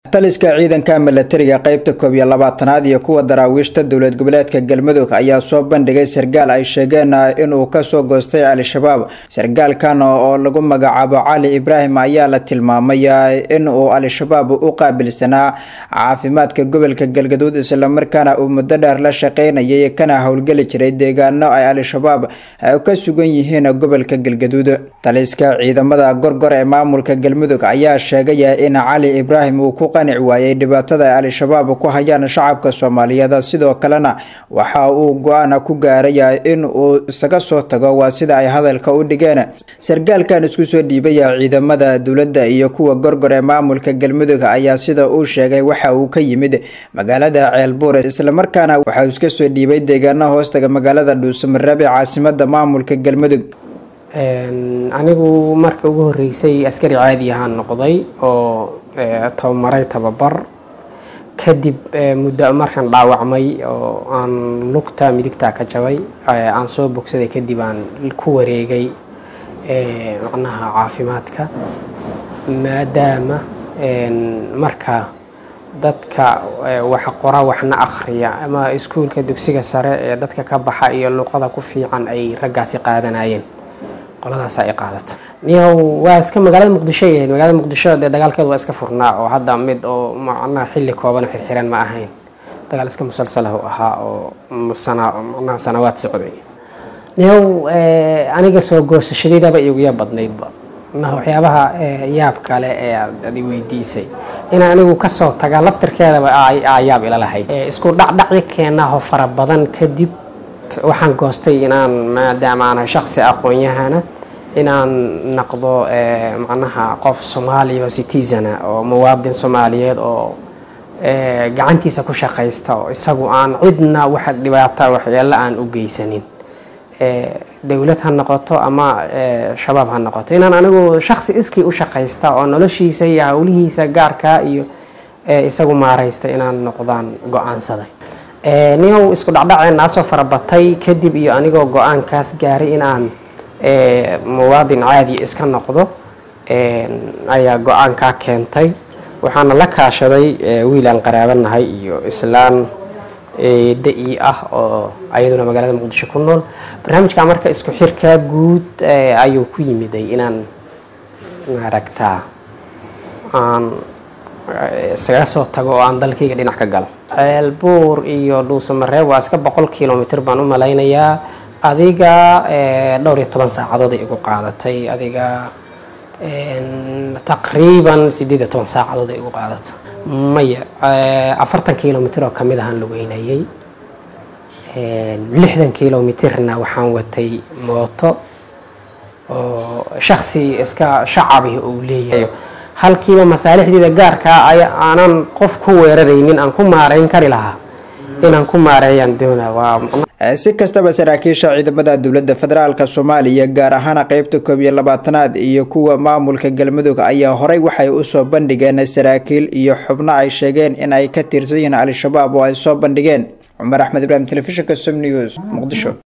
taliska ciidanka milatariga qeybta koob iyo labaatanaad iyo kuwa daraawiishta dowlad goboleedka galmudug ayaa soo bandhigay sargaal ay sheegeen inuu kasoo goostay al-shabaab sargaalkan oo lagu magacaabo cali ibraahim ayaa la tilmaamay in uu al-shabaab u qaabilsanaa caafimaadka gobolka galgaduud islamarkaana uu muddo dheer la shaqeynayay kana howlgeli jiray deegaano ay al-shabaab ka sugan yihiin gobolka galgaduud taliska ciidamada gorgor ee maamulka galmudug ayaa sheegay in cali ibraahim uu ku qanic waayay dhibaatada ay al-shabaab ku hayaan shacabka soomaaliyeed sidoo kalena waxa uu go-aan ku gaaray in uu isaga soo tago waa sida ay hadalka u dhigeen sargaalkan isku soo dhiibaya ciidamada dowladda iyo kuwa gorgor ee maamulka galmudug ayaa sida uu sheegay waxa uu ka yimid magaalada ceelbuur islamarkaana waxauu iska soo dhiibay deegaana hoostaga magaalada dhuusamareeb ee caasimada maamulka galmudug anigu marka ugu horeysay askari caadi ahaan noqday oo tababaray tababar kadib muddo markaan dhaawacmay oo aan lugta midigtaa ka jabay aan soo bogsaday kadib aan ku wareegay macnaha caafimaadka maadaama marka dadka wax qora waxna akhriya ama iskuulka dugsiga sare ee dadka ka baxa iyo luqada ku fiican ay raggaasi qaadanayeen qoladaas ay qaadata niyow waa iska magaalada muqdisho ay ahayd magaalada muqdisho dee dagaalkeedu waa iska furnaa oo hadda mid oo macnaha xilli kooban xirxiran ma ahayn dagaal iska musalsalah u ahaa oo sana macnaha sanawaad socday niyow aniga soo goosashadeydaba iguya badnaydba macnaha waxyaabaha yaab kale ee aad i weydiisay in anigu kasoo taga laftirkeedaba aa yaab ila lahayd isku dhacdhacyo keenaho fara badan kadib waxaan goostay inaan maadaama aanahay shaksi aqoon-yahana inaan naqdo macnaha qof soomaaliya oo citizana oo muwaadin soomaaliyeed oo gacantiisa ku shaqaysta oo isagu aan cidna wax dhibaata waxyeelo aan u geysanin dowlad ha noqoto ama shabaab ha noqoto inaan anigu shaksi iskii u shaqaysta oo noloshiisa iyo howlihiisa gaarkaa iyo isagu maaraysta inaan noqdaan go-aansaday niyow isku dhacdhaceenaasoo farabatay kadib iyo anigoo go-aankaas gaaray inaan muwaadin caadi iska noqdo ayaa go-aankaa keentay waxaana la kaashaday wiil aan qaraabanahay iyo islaan da-i ah oo ayaduna magaalada muqdisho ku nool barnaamijka marka isku xirkaa guud ayuu ku yimiday inaan maaragtaa aan isaga soo tago oo aan dalkayga dhinac ka galo ceelbuur iyo dhuusamareeb waa iska boqol kilomitr baan u malaynayaa adiga dhowr iyo toban saacadood ay igu qaadatay adiga taqriiban sideed iyo toban saacadood ay igu qaadatay maya afartan kilomitr oo kamid ahaan lugeynayay lixdan kilomitrna waxaan watay mooto oo shaksi iska shacabi uu leeyahay halkiiba masaalixdeeda gaarkaa aanan qof ku weeraraynin aan ku maareyn kari lahaa inaan ku maareeyaan doona waa si kastaba saraakiisha ciidamada dowladda federaalk soomaaliya gaar ahaan qeybta koob iyo labaatanaad iyo kuwa maamulka galmudug ayaa horey waxay usoo bandhigeen saraakiil iyo xubno ay sheegeen in ay ka tirsan yihiin al-shabaab oo ay soo bandhigeen cumar axmed ibraahim telefishinka som news muqdisho